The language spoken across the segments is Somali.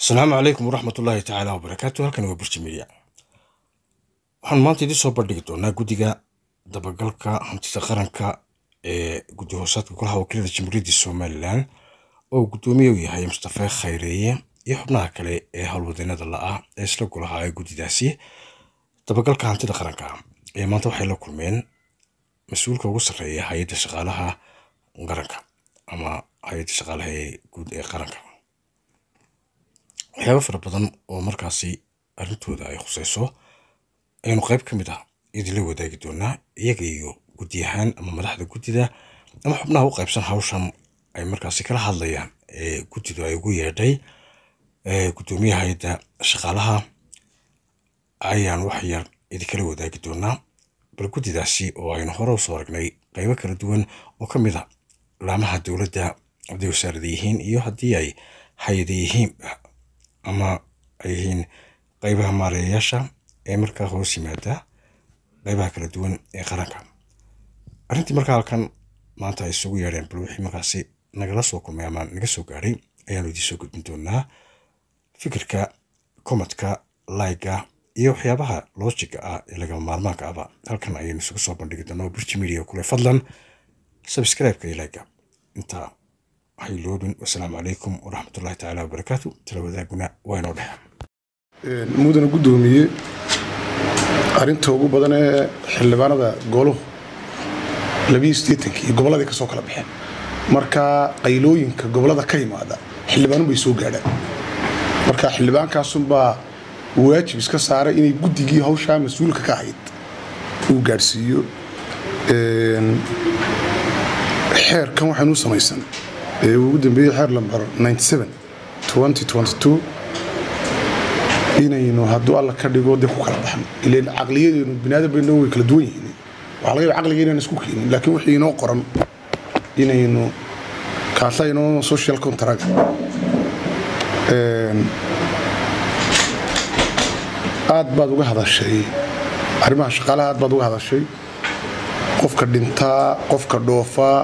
asalaamu calaykum waraxmat ullaahi tacaala wabarakaatu halkani waa burji media waxaan maanta idiin soo bandhigi doonaa guddiga dabagalka hantida qaranka ee guddi hoosaadka golaha wakiilada jamhuuriyadda somalilan oo guddoomiye u yahay mustafe khayreeye iyo xubnaha kale ee howlwadeenada la-ah ee isla golaha ee guddidaasi dabagalka hantida qaranka ee maanta waxay la kulmeen mas-uulka ugu sarreeya hay-adda shaqaalaha qaranka ama hay-adda shaqaalaha ee guud ee qaranka waxyaaba fara badan oo markaasi arrintooda ay khuseyso aynu qayb ka mid ah idinla wadaagi doonaa iyaga iyo guddi ahaan ama madaxda guddida ama xubnaha u qaybsan hawshan ay markaasi kala hadlayaan ee guddidu ay ugu yeedhay guddoomiyaha hay-adda shaqaalaha ayaan wax yar idinkala wadaagi doonaa bal guddidaasi oo aynu hore usoo aragnay qaybo kala duwan oo ka mid a laamaha dowladda hadday wasaarada yihiin iyo haddii ay hay-ada yihiin ama ay yihiin qaybaha maareeyayaasha ee markaa hoos yimaada qaybaha kala duwan ee qaranka arrintii markaa halkan maanta ay isugu yeedheen bal wixii markaasi nagala soo kulmay ama naga soo gaadhay ayaanu idiin soo gudbin doonaa fikirka komadka layga iyo waxyaabaha loojiga ah ee lagama maarmaanka ahba halkan ayaynu isugu soo bandhigi doonaa oo burji media kule fadlan subscribe-ka iyo layga intaa waxay loobin wasalaamu calaykum waraxmatullahi tacaala wabarakaatu tala wadaaguna waa inoo dhexe mudana guddoomiye arrinta ugu badan ee xildhibaanada goluhu labiyo sideetankii iyo gobolladii ka soo kala baxeen marka qaylooyinka gobollada ka yimaada xildhibaanun bay soo gaadhaan marka xildhibaankaasunbaa waajib iska saaray inay guddigii hawshaa mas-uulka ka ahayd uu gaadhsiiyo xeerkan waxaynuu samaysan ee ugu dambeeyey xeer lambar inaynu hadduu alla ka dhigo dib ku kala baxno ilan caqliyadeenu biniaadam baynoo way kala duwan yihiin waxaa laga yaba caqliga inaan isku keenin laakiin wixii inoo qoran inaynu kaasa inoo social contract aad baad uga hadashay arrimaha shaqaalaha aad baad uga hadashay qofka dhintaa qofka dhoofaa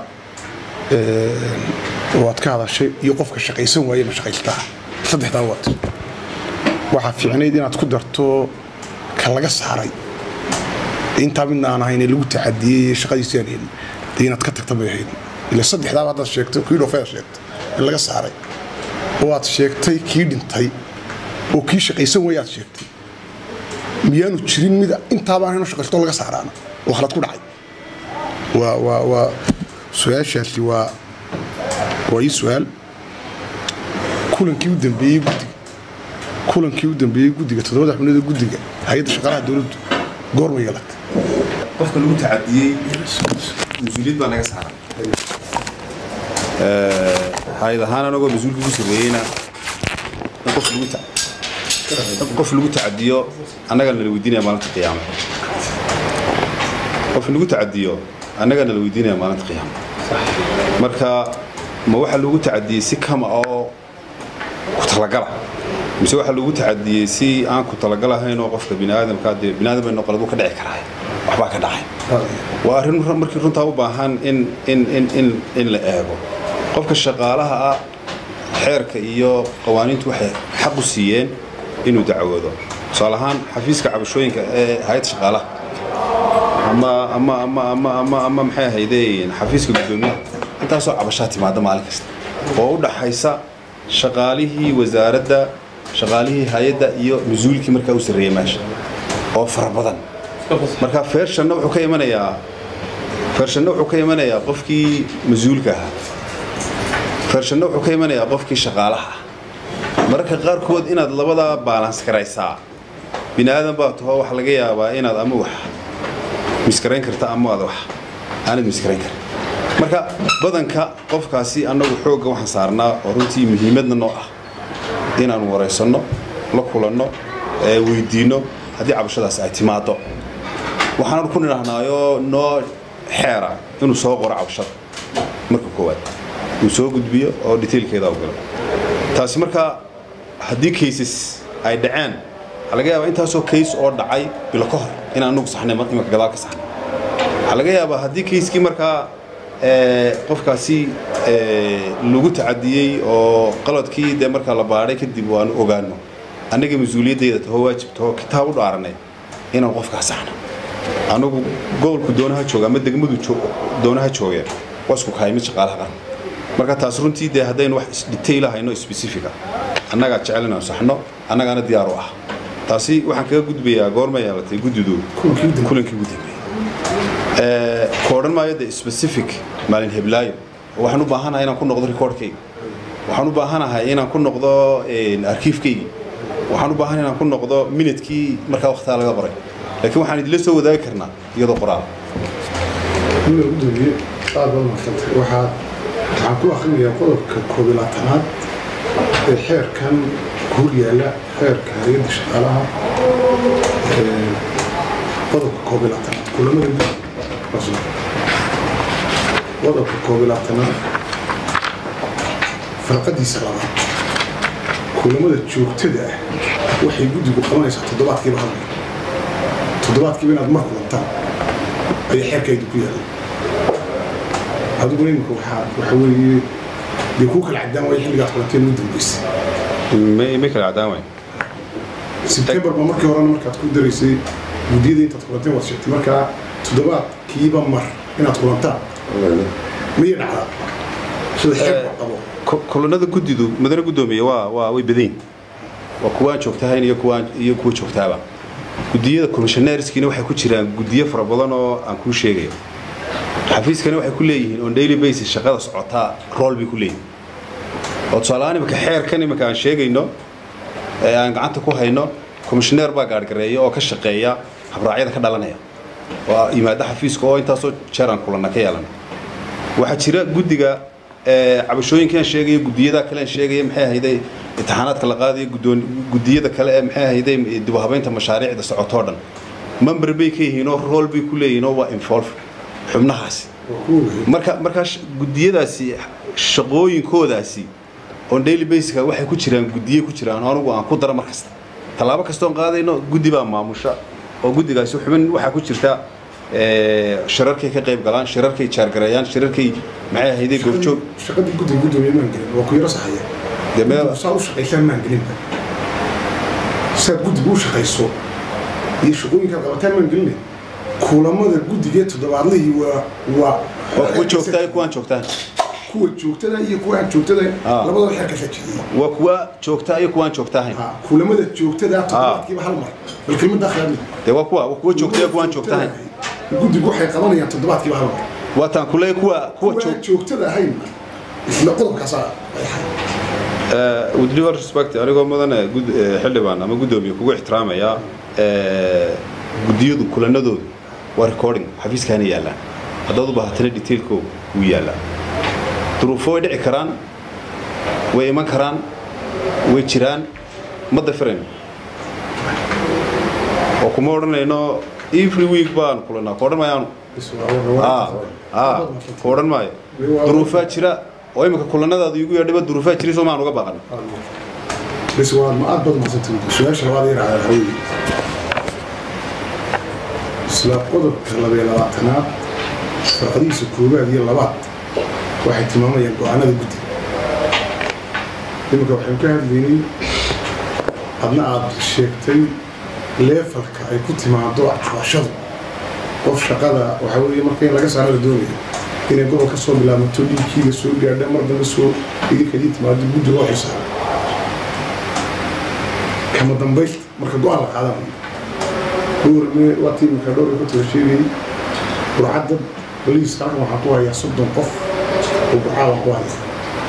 waad ka hadashay iyo qofka shaqaysan waaye ma shaqaystaa saddexdaa waad waxaa fiicnayd inaad ku darto ka laga saaray intaa midna aan ahayn ee lagu tacadiyey shaqadiisii aan helin dee inaad ka tagta bay ahayd ila saddexdaaba haddaad sheegtay kii dhoofeeda sheegtay in laga saaray oo aad sheegtay kii dhintay oo kii shaqaysan waaye aad sheegtay miyaanu jirin mid intaaba aan hayno shaqaysto laga saaraana oo khalad ku dhacay waa waa waa su-aashaasi waa waa ii su-aal kulankii u dambeeyey guddiga kulankii u dambeeyey guddiga toddobada xubnada guddiga hay-adda shaqaalaha dowladdu goorma yeelatay qofka lagu tacadiyey mas-uuliyad baa naga saaran hay-ad ahaan anagoo mas-uulka ugu sarreeyeyna in qof lagu ta- in qof lagu tacadiyo annagaa nala weydiinaya maalinta qiyaama qof lagu tacadiyo annagaa nala weydiinaya maalinta qiyaama marka ma waxaa loogu tacadiyey si kama oo ku talagala mise waxaa loogu tacadiyey si aan ku talagalahayn oo qofka biniaadamka dee biniaadam qaladu ka dhici karaa waxbaa ka dhacay waa arrin markii runtaa u baahan in in in in in la eego qofka shaqaalaha ah xeerka iyo qawaaniintu waxay xaq u siiyeen inuu dacwoodo tusaale ahaan xafiiska cabashooyinka ee hay-adda shaqaalaha ama ama ama ama ama ama maxay ahaydeen xafiiska guddoomiyaha intaasoo cabashaa timaada maalin kasta oo u dhaxaysa shaqaalihii wasaaradda shaqaalihii hay-adda iyo mas-uulkii markaa u sarreeyay meesha oo fara badan marka feershanna wuxuu ka imanayaa feershanna wuxuu ka imanayaa qofkii mas-uulka ahaa feershanna wuxuu ka imanayaa qofkii shaqaalaha ah mararka qaarkood inaad labadaa baalans garaysaa bini aadan baa taho waxaa laga yaabaa inaad ama wax miskarayn karta ama aad wax aanad miskarayn karin marka badanka qofkaasi annagu xoogga waxaan saarnaa oo runtii muhiimadna noo ah inaanu waraysanno la kulanno weydiinno haddii cabashadaas ay timaado waxaan ku nidhahnaayoo noo xeera inuu soo qoro cabashada marka koowaad uu soo gudbiyo oo detailkeeda u galo taasi markaa haddii cases ay dhaceen waxaa laga yaabaa intaasoo case oo dhacay bilo ka hor in anugu saxnay imika gadaal ka saxnay waxaa laga yaabaa haddii kayskii markaa ee, qofkaasi ee, lagu tacadiyey oo qaladkii dee markaa la baadhay kadib waanu ogaano annaga mas-uuliyaddeeda taho waajib taho kitaab u dhaaranay inaan qofkaa saxno anagu gobolku doonaha jooga ama degmadu joo- doonaha joogeen waa isku kahay mid shaqaalaha qaran marka taas runtii dee haddaynu wax isdhitayl hayno specifica annagaa jecel inaan saxno annagaana diyaar u ah taasi waxaan kaga gudbayaa goorma yeelatay guddidu Kulankii ugu dambeeyey. kulankii ugu dambeeyey Ee, ka odhan maayo de specific maalin heblaayo waxaan u baahanahay inaan ku noqdo recordkayga waxaan u baahanahay inaan ku noqdo een, arkiifkaygi waxaan u baahanahay inaan ku noqdo minutkii markaa waqtigaa laga qoray laakiin waxaan idinla soo wadaagi karnaa iyadoo qoraal mid ugu dambeeye aad baad mahadsantay waxaad waxaan ku akrinayaa qodobka koob iyo labaatanaad ee xeerkan hor yaalla xeerka hay-adda shaqaalaha ee, qodobka koob iyo labaatanaad kulamada guud Rasmi. qodobka koob iyo labaatanaad farqadiisa labaad kulamada joogtada ah waxay guddigu qabanaysaa toddobaadkiiba hal mar toddobaadkiiba inaad mar kulantaan ayaa xeerkaydu ku yaalla adiguna imika waxaa waxa weeye dee kuu kala cadaan waaya xilligaad kulanteen ugu dambeysay ma kala cadaan waay sebtembar ba markii horena markaad ku daraysay guddiyada intaad kulanteen waad sheegtay markaa toddobaadkiiba mar inaad kulantaan miya dhacdaa sida xeerka qabo Ku- kulanada guddidu madane guddoomiye waa waa way badayn waa kuwaan joogtahayn iyo kuwaan iyo kuwa joogtaaba guddiyada commissionerskiina waxay ku jiraan guddiyo fara badan oo aan kuu sheegayo xafiiskani waxay ku leeyihiin on daily basis shaqada socotaa rool bay ku leeyihiin oo tusaaleahaan imika xeerkan imika aan sheegayno ee aan gacanta ku hayno commissioner baa gaargareeya oo ka shaqeeya habraacyada ka dhalanaya waa yimaada xafiiska oo intaasoo jeer aan kulanna ka yeelana waxaa jira guddiga ee, cabashooyinkaan sheegaya gudiyada kale aan sheegaya maxay ahayday imtixaanaadka la qaadayo guddoon- gudiyada kale ee maxay ahayday dib u habeynta mashaariicda socotoo dhan member bay ka yihiin oo rool bay ku leeyihiin oo waa involve xubnahaasi waa ku ogahay marka markaa sh- gudiyadaasi shaqooyinkoodaasi on daily basica waxay ku jiraan gudiye ku jiraan oo anigu aan ku dara mar kasta tallaabo kastoon qaadayno guddi baa maamusha oo guddigaasi xubin waxaa ku jirta ee, shirarkay ka qayb galaan shirarkay jaargareeyaan shirarkay maxay ahayday goobjoog shaqadii guddiga guddoomiye maan gelin waa ku yaro saxaya dee meel guddigu saa u shaqaysaan maan gelinba saad guddiga u shaqayso iyo shaqooyinkaad qabataan maan geline kulamada guddigee toddobaadlihii waa waa waa kuwa joogtaa iyo kuwaan joogtaan kuwa joogtada iyo kuwa aan joogtada Ah. labadaba xeerka la jidiyey waa kuwa joogtaa iyo kuwaan joogtaahayn Ha, kulamada joogtada toddobaadkiiba hal mar bal kelmadda akhriyaad dee waa kuwa waa kuwa joogtaa iyo kuwaan joogtaahayn guddigu waxay qabanayaan toddobaadkiiba hal mar waa taan kuleey kuwa kuwa kuwa joog aan joogtada ahayn isla qodobkaasaa ay ahay with due respect anigoo mudan gud- eh, xildhibaan ama guddoomiye kugu ixtiraamaya eh, guddiyadu kulanadoodu waa recording xafiiskaana yaallaan haddaad u baahatana detailkooga wuu yaallaa duruufo way dhici karaan way iman karaan way jiraan ma dafirayno oo kuma odhanayno every week baan kulanaa ku odhan maayaanu Is waa- waa- Ah, ah, ku odhan maayo duruufaa jira oo imika kulanadaadu igu yeedhiba duruufaa jira soo maan uga baaqan bes waa ma aad baad mahadsantay su-aasha labaad yar waxaa weeye isla qodobka labaiyo labaatanaad farqadihiisa koowaad iyo labaad waxay tilmaamayaan go-aanada guddiga iminka waxaynu ka hadlaynay adna aad sheegtay leefalka ay ku timaado cabashadu qof shaqada waxaa weeye marka in laga saaro la doonayo inay gobol ka soo bilaabato dhiigkiiga soo gaadha mar dambe soo idinka idin timaado guddi loo xisaabo kama dambaysta marka go-aan la qaadanayo dhowrme waa tiimka dhowr ku taga sheegayay burcadda boliiska halkan waxaa ku hayaa soddon qof oo burcaadan ku haya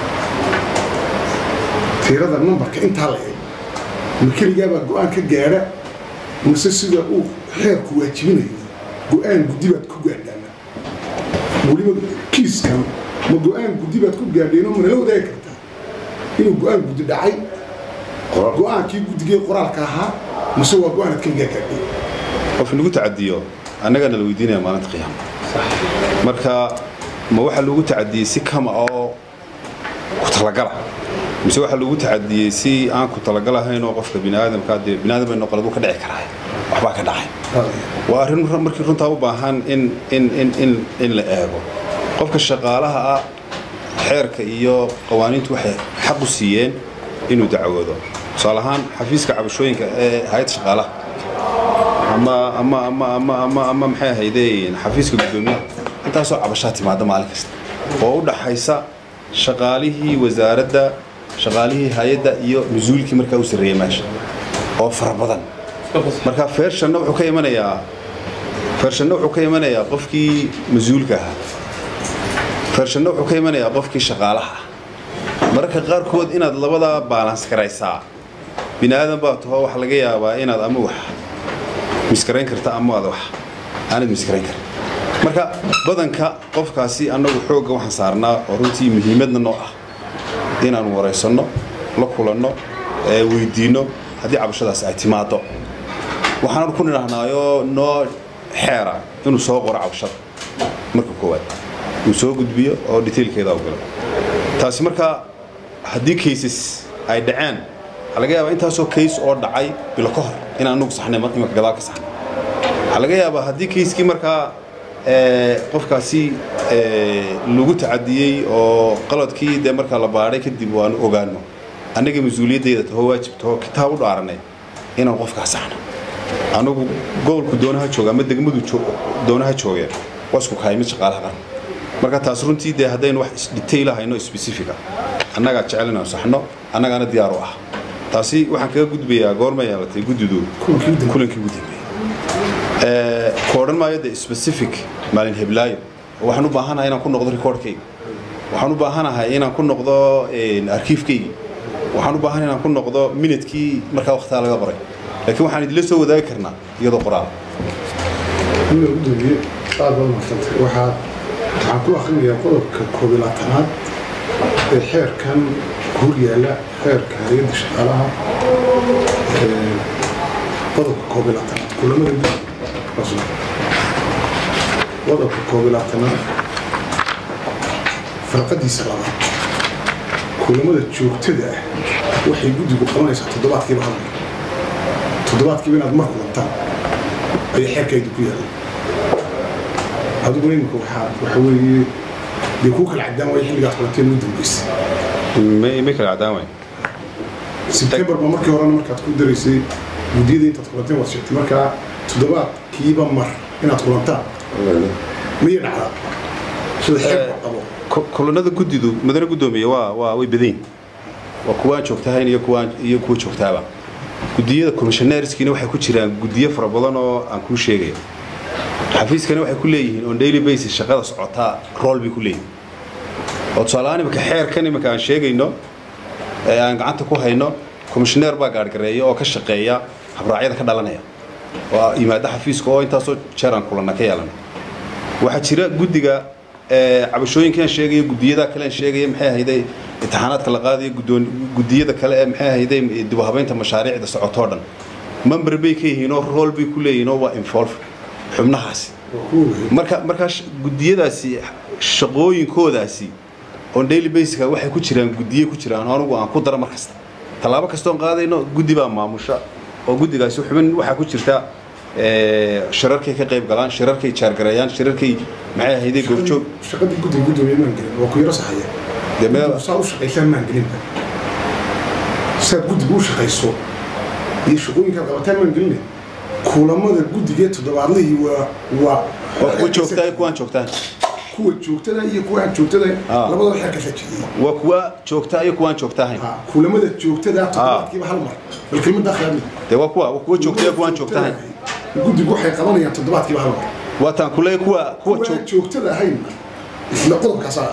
tirada numbarka intaa la eeg ma keligaabaa go-aan ka gaadha mase sida uu xeerku waajibinayo go-aan guddi baad ku gaadhaana weliba kiiskan ma go-aan guddi baad ku gaadheenoo manala wadaagi kartaa inuu go-aan guddi dhacay go-aankii guddigee qoraalka ahaa mase waa go-aanad keligaa gaadhay qof lagu tacadiyo annagana la weydiinaya maalinta qiyaama marka ma waxaa lagu tacadiyey si kama oo ku talagala mise waxaa lagu tacadiyey si aan ku talagalahayn oo qofka biniaadamka dee biniaadam ay noqoladu ka dhici karaa waxbaa ka dhacay waa arrin ru- markii runtaa u baahan in in in in in la eego qofka shaqaalaha ah xeerka iyo qawaaniintu waxay xaq u siiyeen inuu dacwoodo tusaale ahaan xafiiska cabashooyinka ee hay-adda shaqaalaha ama ama ama ama ama ama maxay ahaydeen xafiiska guddoomiyaha intaasoo cabashaa timaada maalin kasta oo u dhaxaysa shaqaalihii wasaaradda shaqaalihii hay-adda iyo mas-uulkii markaa u sarreeyay meesha oo fara badan marka feershanna wuxuu ka imanayaa feershanna wuxuu ka imanayaa qofkii mas-uulka ahaa feershanna wuxuu ka imanayaa qofkii shaqaalaha ah mararka qaarkood inaad labadaa baalans garaysaa bini aadan baa taho waxaa laga yaabaa inaad ama wax miskarayn karta ama aad wax aanad miskarayn karin marka badanka qofkaasi annagu xoogga waxaan saarnaa oo runtii muhiimadna noo ah inaanu waraysanno la kulanno ee weydiinno haddii cabashadaasi ay timaado waxaan ku nidhaahnaayo noo xeera inuu soo qoro cabashada marka koowaad uu soo gudbiyo oo detailkeeda u galo taasi markaa haddii cases ay dhaceen waxaa laga yaabaa intaasoo case oo dhacay bilo ka hor inaan anugu saxnay imanka gadaal ka saxnay waxaa laga yaabaa haddii kayskii markaa qofkaasi lagu tacadiyey oo qaladkii dee markaa la baadhay kadib waanu ogaano annaga mas-uuliyaddeeda taho waajib taho kitaab u dhaaranay inaan qofkaa saxno anagu gobolku doonaha jooga ama degmadu doonaha joogeen waa isku kahay mid shaqaalaha qaran marka taas runtii dee haddaynu wax detail hayno specifica annagaa jecel inaan saxno annagaana diyaar u ah taasi waxaan kaga gudbayaa goorma yeelatay guddidu kulankii ugu dambeeyey ku odhan maayo de specific maalin heblaayo waxaan u baahanahay inaan ku noqdo recordkayga waxaan u baahanahay inaan ku noqdo arkiifkaygi waxaan u baahanahay inaan ku noqdo minutkii markaa waqtigaa laga qoray laakiin waxaan idinla soo wadaagi karnaa iyadoo qoraal gudoomiye aad baad mahadsantay waxaad waxaan ku akrinayaa qodobka koob iyo labaatanaad ee xeerkan guur yaalla xeerka hay-adda shaqaalaha qodobka koob iyo labaatanaad kulamada qodobka koob iyo labaatanaad farqadiisa labaad kulamada joogtada ah waxay guddigu qabanaysaa toddobaadkiiba hal mar toddobaadkiiba inaad mar kulantaan ayaa xeerkaydu ku yaalla adiguna imika waxaa waxa weeye dee kuu kala cadaan waaya xilligaad kulanteen ugu dambeysay may kala cadaan waay sebtembar ba markii horena markaad ku daraysay guddiyada intaad kulanteen waad sheegtay markaa toddobaadkiiba mar inaad kulantaan miya dhacdaa sida xeerku qabo kulanada guddidu madane guddoomiye waa waa way badayn waa kuwaan joogtahayn iyo kuwaan iyo kuwa joogtaaba guddiyada commissionerskiina waxay ku jiraan guddiyo fara badan oo aan kuu sheegayo xafiiskana waxay ku leeyihiin on daily basis shaqada socotaa rool bay ku leeyihin oo tusaaleahaan imika xeerkan imika aan sheegayno ee aan gacanta ku hayno commissioneer baa gaargareeya oo ka shaqeeya habraacyada ka dhalanaya oo yimaada xafiiska oo intaasoo jeer aan kulanna ka yeelana waxaa jira guddiga cabashooyinkaan sheegaya guddiyada kale aan sheegaya maxay ahayday imtixaanaadka la qaadaya guddoon guddiyada kale ee maxay ahayday dib u habaynta mashaariicda socotoo dhan member bay ka yihiin oo rool bay ku leeyihiin oo waa involve xubnahaasi marka markaa guddiyadaasi shaqooyinkoodaasi on daily basica waxay ku jiraan guddiye ku jiraan anigu aan ku dara mar kasta tallaabo kastoon qaadayno guddi baa maamusha oo guddigaasi xubin waxaa ku jirta shirarkay ka qayb galaan shirarkay jaargareeyaan shirarkay maxay ahayday goobjoog shaqadii guddiga guddoomiye maan gelin waa ku yaro saxaya dee meel saa u shaqaysaan maan gelinba saad guddiga u shaqayso iyo shaqooyinkaad qabataan maan gelina kulamada guddigee toddobaadlihii waa waa waa kuwa joogtaa iyo kuwaan joogtaan kuwa joogtada iyo kuwa aan joogtada labadaba xeerka sajiyey waa kuwa joogtaa iyo kuwaan joogtaahayn kulamada joogtada toddobaadkiiba hal mar bal kelmadda khiyaadmi dee waa kuwa waa kuwa joogtaa iyo kuwaan joogtaahayn guddigu waxay qabanayaan toddobaadkiiba hal mar waa taan kuleey kuwa kuwa kuwa joog aan joogtada ahayn isla qodobkaasaa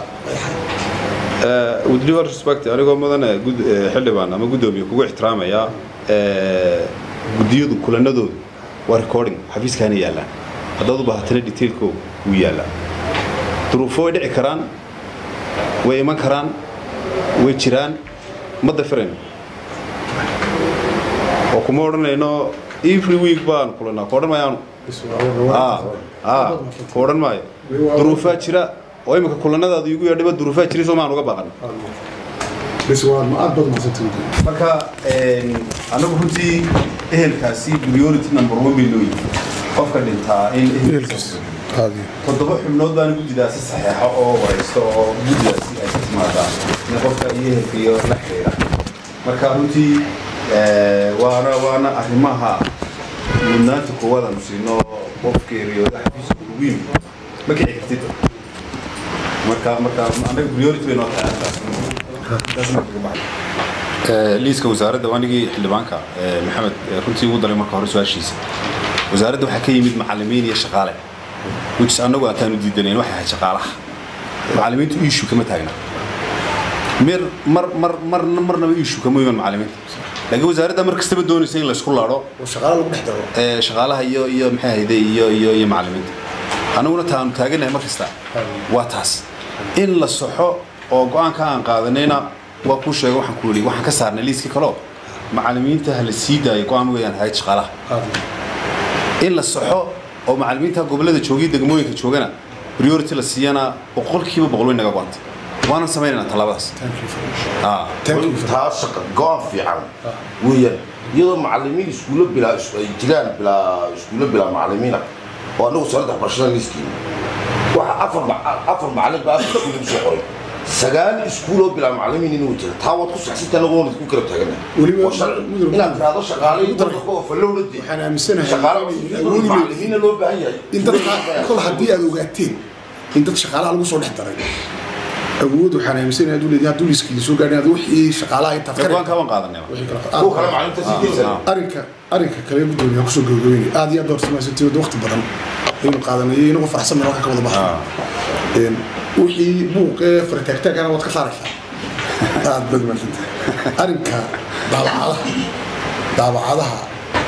with due respect anigoo mudane gud xildhibaan ama guddoomiye kugu ixtiraamaya guddiyadu kulanadoodu waa recording xafiiskaana yaallaan haddaad u baahatana detailkooga wuu yaallaa duruufo way dhici karaan way iman karaan way jiraan ma dafirayno oo kuma odhanayno every week baan kulanaa ku odhan maayaanu ku odhan maayo duruufaa jira oo imika kulanadaadu igu yeedhiba duruufaa jira soo maan uga baaqan bes waa ma aad baad mahadsantay marka anagu runtii ehelkaasi priority number one bay looyihin qofka dhintaa in ehelkiisa toddoba xubnood baana guddidaasi saxeexo oo waraysto oo guddidaasi ay ka timaadaa in qofka iyo ehelka iyo la xiriira marka runtii waana waana arrimaha mudnaanta koowaad aanu siino qofka eriyooda xafiiska ugu yimid ma kici kartid marka marka anaga priority bay noo tahay arrintaas liiska wasaaradda waanigii xildhibaanka maxamed runtii ugu daray marka hore su-aashiisa wasaaradda waxaa ka yimid macallimiin iyo shaqaale which annagu aantaanu diidanayn waxay ahayd shaqaalaha macallimiintu issue kama taagna mir mar mar mar marnaba issue kama iman macallimiinta laakiin wasaaradda mar kastaba doonaysa in laysku laadho shaqaale lagu dhex daro ee shaqaalaha iyo iyo maxay ahayde iyo iyo iyo macallimiinta annaguna taanu taaganahay mar kasta waa taas in la saxo oo go-aanka aan qaadanayna waa kuu sheegay waxaan ku yidhi waxaan ka saarnay liiska kaloo macallimiinta ha la sii daayo go-aan weeyaan ahayd shaqaalaha in la saxo oo macallimiinta gobollada joogay degmooyinka joogana priority la siiyana boqolkiiba boqol way naga go-antay waanan samaynaynaa tallaabadaas Ah. taa shaqa go-aan fiican weeyaan iyadoo macallimiin iskuulo bilaa ay jiraan bilaa iskuulo bilaa macallimiina oo anagu sanadda waxbarashada liiskiina waxa afar ma- afar macallin baa afar iskuul lagu soo qoray sagaal iskuuloo bilaa macallimiin inuu jira taa waad ku saxsantaa anagu waan ku kala taagana Weliba- Waa sharci. mudur- inaad tiraahdo shaqaale iyo dadka oo fallowna dee waxaan aaminsanahay shaqaale inay awoodi leeyihiin. macallimiina loo baahan yahay in dadka kol haddii aad ogaateen in dad shaqaalaha lagu soo dhex daray awood waxaan aaminsanahay hadduu leeyahay hadduu liiskii soo gaadhin aad wixii shaqaalaha intaad ka go-aanka waan qaadanay wixii kala kuwa kale macallinta sii deysan arrinka arrinka kale gudoomiya kusoo gabagabeynay aad iyo aad door samaysantay wadda waqti badan aynu qaadanay iyo inagu faraxsan meel halka ka wada baxay wixii buuqee farataagtaagana waad ka saaraysaa aad bad maadsantahay arrinka daabacadaha daabacadaha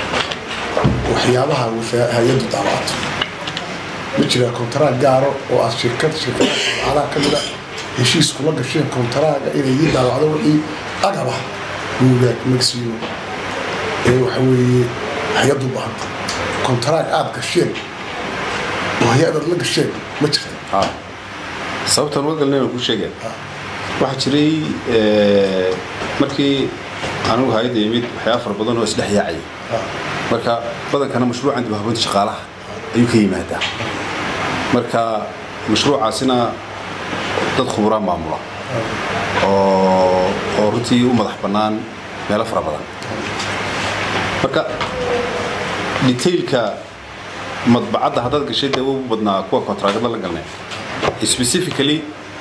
waxyaabaha wasa- hay-addu daabacato ma jira kontaraag gaaro oo aad shirkad shirkada daabacadaha ka mida heshiis kula gasheen kontaraaga inay ii daabacdo wixii agaba buugaag magsiino ee waxa weeye hay-addu u baahanta kontaraag aad gasheen oo hay-adaad la gasheen ma jirta Ah. sababtan uga galnay aan kuu sheegaya waxaa jiray eh, markii anigu hayadda yimid waxyaaba fara badan oo isdhex yaacaya marka badankana mashruucan dib u habeynta shaqaalaha ayuu ka yimaadaa marka mashruucaasina dad khuburaan maamula oo oo runtii u madax bannaan meelo fara badan marka detailka madbacadda haddaad gashay dee ugu badnaa kuwa kontraagada la galnay specifically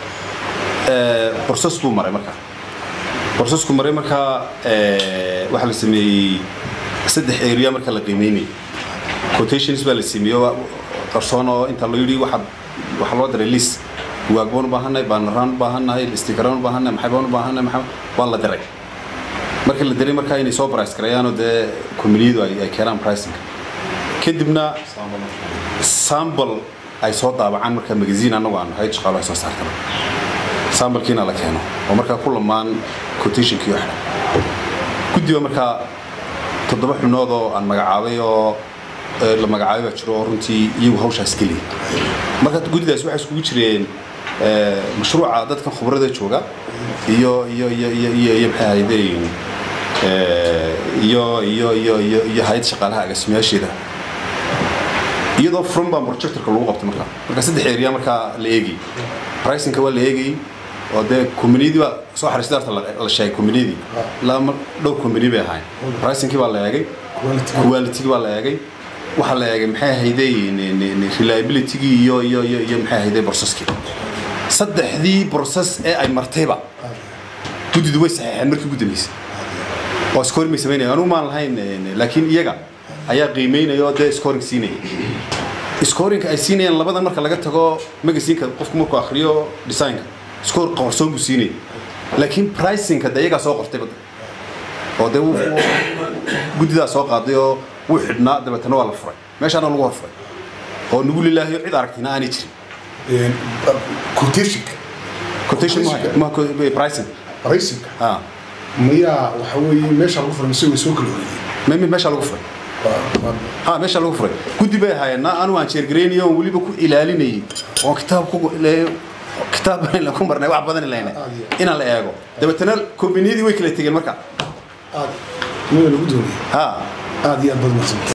eh, process buu maray marka processku maray markaa eh, waxaa la sameeyey saddex area marka la qiimeynayay quotations baa la sameeyey oo qarsoon oo inta loo yidhi waxaad waxaa loo diray list bugaag baan u baahannahay baanaraan u baahannahay stikaraan u baahannahay maxay baan u baahannahay maxay waa la diray marka la diray markaa inay soo price gareeyaanoo dee kombaniyadu ay ay keenaan pricing kadibna sambal ay soo daabacaan markaa magazine annagu aan hayd shaqaalo ay soo saartana sambalkiina la keeno oo markaa ku lamaan quotationkii oo xidhan guddiba markaa toddoba xubnood oo aan magacaabay oo eh, la magacaabay baa jiro oo runtii iyagu hawshaas geliya marka guddidaas waxay iskugu jireen eh, mashruuca dadkan khubrada jooga iyo iyo iyo iyo iyo iyo maxay ahaydeen eh, iyo iyo iyo iyo iyo hay'ad shaqaalaha agaasimayaasheeda iyadoo from baa projectorka lagu qabtay markaa marka saddex area markaa la eegayay pricingka waa la eegayay oo dee combaniyadii baa soo xariistay horta la- la sheegay combaniyadii ilaa mar dhowr combany bay ahayn pricingkii baa la eegay qualitygii baa la eegay waxaa la eegay maxay ahayday reliabilitygii iyo iyo iyo iyo maxay ahayday processkii saddexdii process ee ay martayba guddidu way saxeexeen markii ugu dambeysay oo scoring may samaynaya anugu maan lahayn eh, laakiin iyaga ayaa qiimeynaya oo dee scoring siinaya scoringka ay siinayaan labadan marka laga tago magaziinka qofku markuu akhriyo designka score qarsoon buu siinaya laakiin pricingka dee iyagaa soo qortay badda oo dee wuu- wuu- guddidaa soo qaaday oo wuu xidhnaa dabeetana waa la furay meeshaana lagu horfuray oo nugu lilaahiyo cid aragtina aanay jirin quotationka quotation ma- ma ma- pricing raysinka ah miyaa waxa weeye meesha lagu furay mise way soo kala horeyeen me- me- meeshaa lagu furay ha meesha lagu furay guddi bay ahaayeen na anu aan jeergareynayo oon weliba ku ilaalinayay oon kitaab ku le- kitaab la ku marnay wax badan ilayna inaan la eego dabeetana kombaniyadii way kala tegeen marka aad mada lagu doonaya ha aad iyo aad baad mahadsantahay